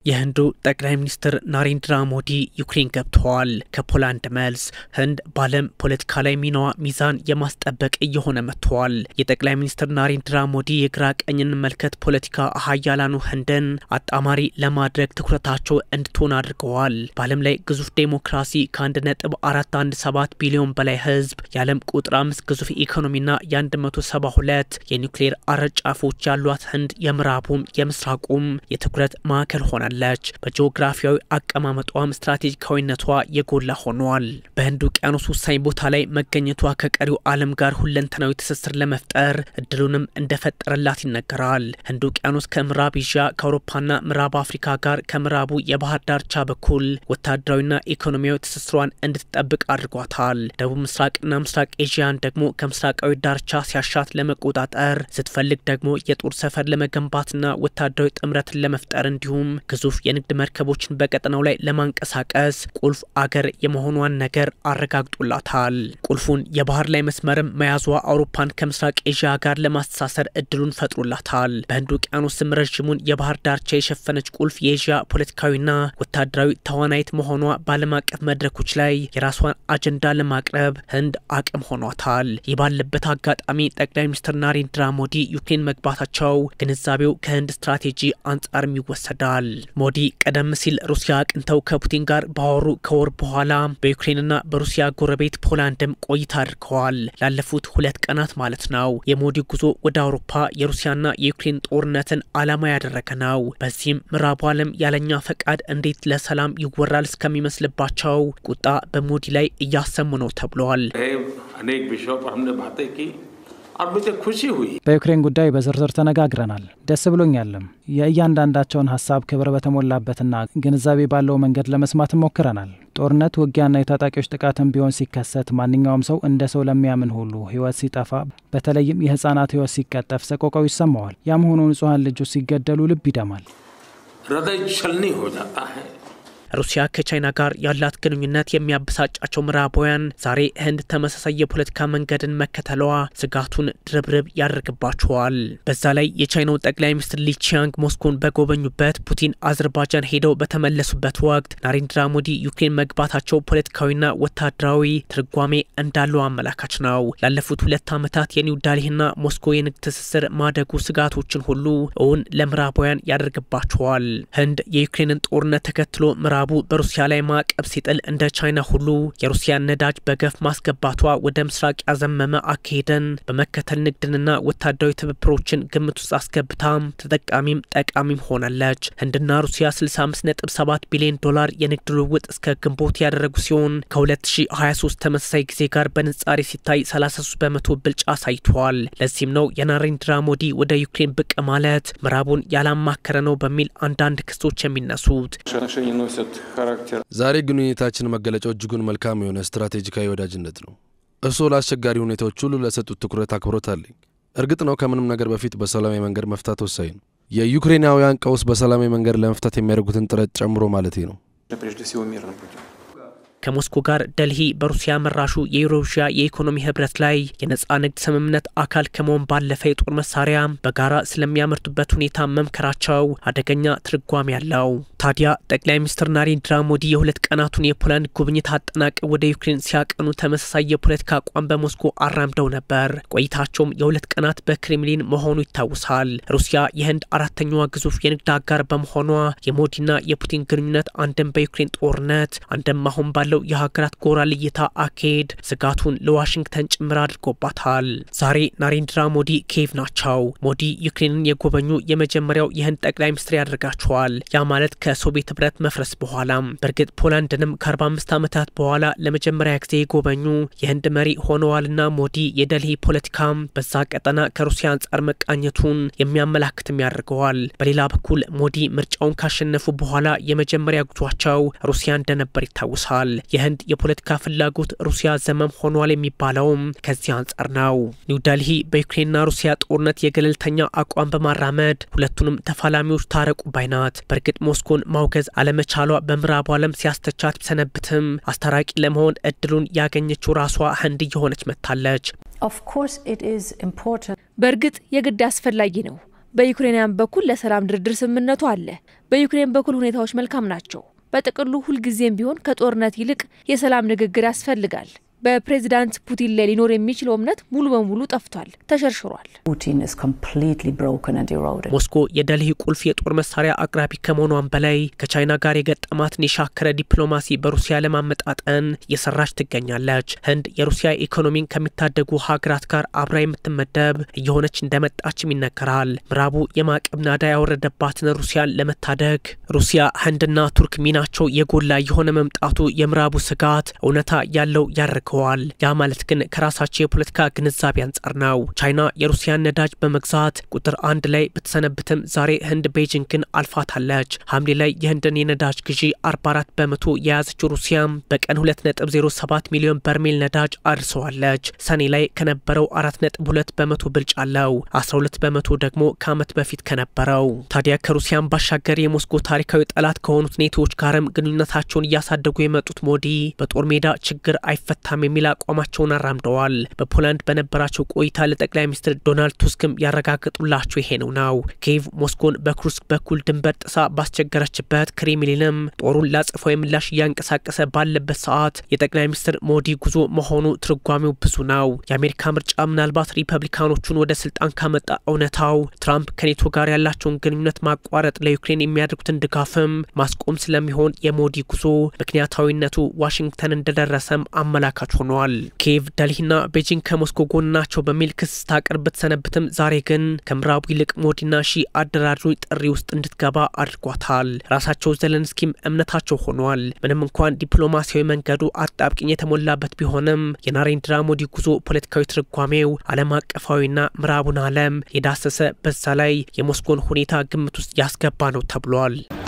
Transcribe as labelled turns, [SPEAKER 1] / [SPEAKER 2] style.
[SPEAKER 1] የህንዱ ጠቅላይ ሚኒስትር ናሬንድራ ሞዲ ዩክሬን ገብተዋል። ከፖላንድ መልስ ህንድ በዓለም ፖለቲካ ላይ ሚናዋ ሚዛን የማስጠበቅ እየሆነ መጥተዋል። የጠቅላይ ሚኒስትር ናሬንድራ ሞዲ የግራ ቀኝን መልከት ፖለቲካ ሀያላኑ ህንድን አጣማሪ ለማድረግ ትኩረታቸው እንድትሆን አድርገዋል። በዓለም ላይ ግዙፍ ዴሞክራሲ ከአንድ ነጥብ አራት አንድ ሰባት ቢሊዮን በላይ ህዝብ የዓለም ቁጥር አምስት ግዙፍ ኢኮኖሚና የአንድ መቶ ሰባ ሁለት የኒውክሌር አረጫፎች ያሏት ህንድ የምዕራቡም የምስራቁም የትኩረት ማዕከል ሆናል ለች በጂኦግራፊያዊ አቀማመጧም ስትራቴጂካዊነቷ የጎላ ሆኗል። በህንድ ውቅያኖስ ወሳኝ ቦታ ላይ መገኘቷ ከቀሪው ዓለም ጋር ሁለንተናዊ ትስስር ለመፍጠር እድሉንም እንደፈጠረላት ይነገራል። ህንድ ውቅያኖስ ከምዕራብ ኤዥያ ከአውሮፓና ምዕራብ አፍሪካ ጋር ከምዕራቡ የባህር ዳርቻ በኩል ወታደራዊና ኢኮኖሚያዊ ትስስሯን እንድትጠብቅ አድርጓታል። ደቡብ ምስራቅና ምስራቅ ኤዥያን ደግሞ ከምስራቃዊ ዳርቻ ሲያሻት ለመቆጣጠር ስትፈልግ ደግሞ የጦር ሰፈር ለመገንባትና ወታደራዊ ጥምረትን ለመፍጠር እንዲሁም ግዙፍ የንግድ መርከቦችን በቀጠናው ላይ ለማንቀሳቀስ ቁልፍ አገር የመሆኗን ነገር አረጋግጦላታል። ቁልፉን የባህር ላይ መስመርም መያዟ አውሮፓን ከምስራቅ ኤዥያ ጋር ለማስተሳሰር እድሉን ፈጥሮላታል። በህንድ ውቅያኖስም ረዥሙን የባህር ዳርቻ የሸፈነች ቁልፍ የኤዥያ ፖለቲካዊና ወታደራዊ ተዋናይት መሆኗ በዓለም አቀፍ መድረኮች ላይ የራሷን አጀንዳ ለማቅረብ ህንድ አቅም ሆኗታል። ይህ ባለበት አጋጣሚ ጠቅላይ ሚኒስትር ናሬንድራ ሞዲ ዩክሬን መግባታቸው ግንዛቤው ከህንድ ስትራቴጂ አንጻርም ይወሰዳል። ሞዲ ቀደም ሲል ሩሲያ አቅንተው ከፑቲን ጋር ባወሩ ከወር በኋላ በዩክሬንና በሩሲያ ጎረቤት ፖላንድም ቆይታ አድርገዋል። ላለፉት ሁለት ቀናት ማለት ነው። የሞዲ ጉዞ ወደ አውሮፓ የሩሲያና የዩክሬን ጦርነትን ዓላማ ያደረገ ነው። በዚህም ምዕራቡ ዓለም ያለኛ ፈቃድ እንዴት ለሰላም ይወራል እስከሚመስልባቸው ቁጣ በሞዲ ላይ እያሰሙ ነው ተብሏል።
[SPEAKER 2] अनेक विषयों पर हमने बातें की और मुझे खुशी हुई
[SPEAKER 3] በዩክሬን ጉዳይ በዝርዝር ተነጋግረናል። ደስ ብሎኛልም። የእያንዳንዳቸውን ሀሳብ ክብር በተሞላበትና ግንዛቤ ባለው መንገድ ለመስማት ሞክረናል። ጦርነት፣ ውጊያና የታጣቂዎች ጥቃትም ቢሆን ሲከሰት ማንኛውም ሰው እንደ ሰው ለሚያምን ሁሉ ሕይወት ሲጠፋ፣ በተለይም የህፃናት ሕይወት ሲቀጠፍ ሰቆቃው ይሰማዋል። ያም ሆኖ ንጹሐን ልጆች ሲገደሉ ልብ ይደማል።
[SPEAKER 2] हृदय छलनी हो जाता है
[SPEAKER 1] ሩሲያ ከቻይና ጋር ያላት ግንኙነት የሚያበሳጫቸው ምዕራባውያን ዛሬ ህንድ ተመሳሳይ የፖለቲካ መንገድን መከተሏ ስጋቱን ድርብርብ ያደርግባቸዋል። በዛ ላይ የቻይናው ጠቅላይ ሚኒስትር ሊቺያንግ ሞስኮን በጎበኙበት ፑቲን አዘርባጃን ሄደው በተመለሱበት ወቅት ናሬንድራ ሞዲ ዩክሬን መግባታቸው ፖለቲካዊና ወታደራዊ ትርጓሜ እንዳለው አመላካች ነው። ላለፉት ሁለት ዓመታት የኒው ዳልሂና ሞስኮ የንግድ ትስስር ማደጉ ስጋቶችን ሁሉ እውን ለምዕራባውያን ያደርግባቸዋል። ህንድ የዩክሬንን ጦርነት ተከትሎ ምዕራቡ በሩሲያ ላይ ማዕቀብ ሲጥል እንደ ቻይና ሁሉ የሩሲያን ነዳጅ በገፍ ማስገባቷ ወደ ምስራቅ ያዘመመ አካሄድን በመከተል ንግድንና ወታደራዊ ትብብሮችን ግምት ውስጥ አስገብታ ተጠቃሚም ጠቃሚም ሆናለች። ህንድና ሩሲያ 65.7 ቢሊዮን ዶላር የንግድ ልውውጥ እስከ ግንቦት ያደረጉ ሲሆን ከ2023 ተመሳሳይ ጊዜ ጋር በንጻሬ ሲታይ 33 በመቶ ብልጫ አሳይተዋል። ለዚህም ነው የናሬንድራ ሞዲ ወደ ዩክሬን ብቅ ማለት ምዕራቡን ያላማከረ ነው በሚል አንዳንድ ክሶች የሚነሱት
[SPEAKER 4] отношения носят характер
[SPEAKER 5] ዛሬ ግንኙነታችን መገለጫው እጅጉን መልካም የሆነ ስትራቴጂካዊ ወዳጅነት ነው። እርስዎ ለአስቸጋሪ ሁኔታዎች ሁሉ ለሰጡት ትኩረት አክብሮት አለኝ። እርግጥ ነው ከምንም ነገር በፊት በሰላማዊ መንገድ መፍታት ወሳኝ ነው። የዩክሬናውያን ቀውስ በሰላማዊ መንገድ ለመፍታት የሚያደርጉትን ጥረት ጨምሮ ማለቴ ነው።
[SPEAKER 4] прежде всего мирным путем.
[SPEAKER 1] ከሞስኮ ጋር ደልሂ በሩሲያ መራሹ የዩሮዥያ የኢኮኖሚ ህብረት ላይ የነጻ ንግድ ስምምነት አካል ከመሆን ባለፈ የጦር መሳሪያ በጋራ ስለሚያመርቱበት ሁኔታ መምከራቸው አደገኛ ትርጓሜ ያለው። ታዲያ ጠቅላይ ሚኒስትር ናሬንድራ ሞዲ የሁለት ቀናቱን የፖላንድ ጉብኝት አጠናቀው ወደ ዩክሬን ሲያቀኑ ተመሳሳይ የፖለቲካ አቋም በሞስኮ አራምደው ነበር። ቆይታቸውም የሁለት ቀናት በክሬምሊን መሆኑ ይታወሳል። ሩሲያ የህንድ አራተኛዋ ግዙፍ የንግድ አጋር በመሆኗ የሞዲና የፑቲን ግንኙነት አንድም በዩክሬን ጦርነት አንድም አሁን ባለ ያለው የሀገራት ጎራ ልይታ አካሄድ ስጋቱን ለዋሽንግተን ጭምር አድርጎባታል። ዛሬ ናሬንድራ ሞዲ ኪየቭ ናቸው። ሞዲ ዩክሬንን የጎበኙ የመጀመሪያው የህንድ ጠቅላይ ሚኒስትር ያደርጋቸዋል። ያ ማለት ከሶቪየት ህብረት መፍረስ በኋላም በእርግጥ ፖላንድንም ከ45 ዓመታት በኋላ ለመጀመሪያ ጊዜ የጎበኙ የህንድ መሪ ሆነዋልና ሞዲ የደልሂ ፖለቲካም በዛ ቀጠና ከሩሲያ አንጻር መቃኘቱን የሚያመላክትም ያደርገዋል። በሌላ በኩል ሞዲ ምርጫውን ካሸነፉ በኋላ የመጀመሪያ ጉዟቸው ሩሲያ እንደነበር ይታወሳል። የህንድ የፖለቲካ ፍላጎት ሩሲያ ዘመም ሆኗል የሚባለውም ከዚህ አንጻር ነው። ኒውደልሂ በዩክሬንና ሩሲያ ጦርነት የገለልተኛ አቋም በማራመድ ሁለቱንም ተፋላሚዎች ታረቁ ባይናት። በእርግጥ ሞስኮን ማውገዝ አለመቻሏ በምዕራቡ ዓለም ሲያስተቻት ቢሰነብትም አስታራቂ ለመሆን እድሉን ያገኘችው ራሷ ህንድ እየሆነች መጥታለች።
[SPEAKER 6] Of course, it is important.
[SPEAKER 7] በእርግጥ የግድ አስፈላጊ ነው።
[SPEAKER 6] በዩክሬንያን በኩል ለሰላም ድርድር ስምምነቱ አለ። በዩክሬን በኩል ሁኔታዎች መልካም ናቸው። በጥቅሉ ሁልጊዜም ቢሆን ከጦርነት ይልቅ የሰላም ንግግር ያስፈልጋል። በፕሬዚዳንት ፑቲን ላይ ሊኖር የሚችለው እምነት ሙሉ በሙሉ ጠፍቷል፣ ተሸርሽሯል።
[SPEAKER 1] ሞስኮ የደልሂ ቁልፍ የጦር መሳሪያ አቅራቢ ከመሆኗን በላይ ከቻይና ጋር የገጠማትን የሻከረ ዲፕሎማሲ በሩሲያ ለማመጣጠን እየሰራች ትገኛለች። ህንድ የሩሲያ ኢኮኖሚን ከሚታደጉ ሀገራት ጋር አብራ የምትመደብ እየሆነች እንደመጣችም ይነገራል። ምዕራቡ የማዕቀብ ናዳ ያወረደባትን ሩሲያን ለመታደግ ሩሲያ፣ ህንድና ቱርክ ሚናቸው የጎላ የሆነ መምጣቱ የምዕራቡ ስጋት እውነታ ያለው ያደርገዋል ተልከዋል። ያ ማለት ግን ከራሳቸው የፖለቲካ ግንዛቤ አንጻር ነው። ቻይና የሩሲያን ነዳጅ በመግዛት ቁጥር አንድ ላይ ብትሰነብትም ዛሬ ህንድ ቤጂንግን አልፋታለች። ሐምሌ ላይ የህንድን የነዳጅ ግዢ 44 በመቶ የያዘችው ሩሲያም በቀን 2.07 ሚሊዮን በርሜል ነዳጅ አድርሰዋለች። ሰኔ ላይ ከነበረው 4.2 በመቶ ብልጫ አለው። 12 በመቶ ደግሞ ከዓመት በፊት ከነበረው። ታዲያ ከሩሲያን ባሻገር የሞስኮ ታሪካዊ ጠላት ከሆኑት ኔቶዎች ጋርም ግንኙነታቸውን እያሳደጉ የመጡት ሞዲ በጦር ሜዳ ችግር አይፈታም የሚል አቋማቸውን አራምደዋል። በፖላንድ በነበራቸው ቆይታ ለጠቅላይ ሚኒስትር ዶናልድ ቱስክም ያረጋገጡላቸው ይሄ ነው ነው ኪየቭ ሞስኮን በኩርስክ በኩል ድንበር ጥሳ ባስቸገረችበት፣ ክሬምሊንም ጦሩን ላጽፋዊ ምላሽ እያንቀሳቀሰ ባለበት ሰዓት የጠቅላይ ሚኒስትር ሞዲ ጉዞ መሆኑ ትርጓሜው ብዙ ነው። የአሜሪካ ምርጫ ምናልባት ሪፐብሊካኖቹን ወደ ስልጣን ካመጣ እውነታው ትራምፕ ከኔቶ ጋር ያላቸውን ግንኙነት ማቋረጥ ለዩክሬን የሚያደርጉትን ድጋፍም ማስቆም ስለሚሆን የሞዲ ጉዞ ምክንያታዊነቱ ዋሽንግተን እንደደረሰም አመላካች ሆኗል። ኪየቭ ደልሂና ቤጂንግ ከሞስኮ ጎን ናቸው በሚል ክስ ታቀርብ ብትሰነብትም ዛሬ ግን ከምዕራቡ ይልቅ ሞዲና ሺ አደራዳሪ ጥሪ ውስጥ እንድትገባ አድርጓታል። ራሳቸው ዘለንስኪም እምነታቸው ሆኗል። ምንም እንኳን ዲፕሎማሲያዊ መንገዱ አጣብቅኝ የተሞላበት ቢሆንም የናሬንድራ ሞዲ ጉዞ ፖለቲካዊ ትርጓሜው ዓለም አቀፋዊና ምዕራቡን ዓለም የዳሰሰ በዛ ላይ የሞስኮን ሁኔታ ግምት ውስጥ ያስገባ ነው ተብሏል።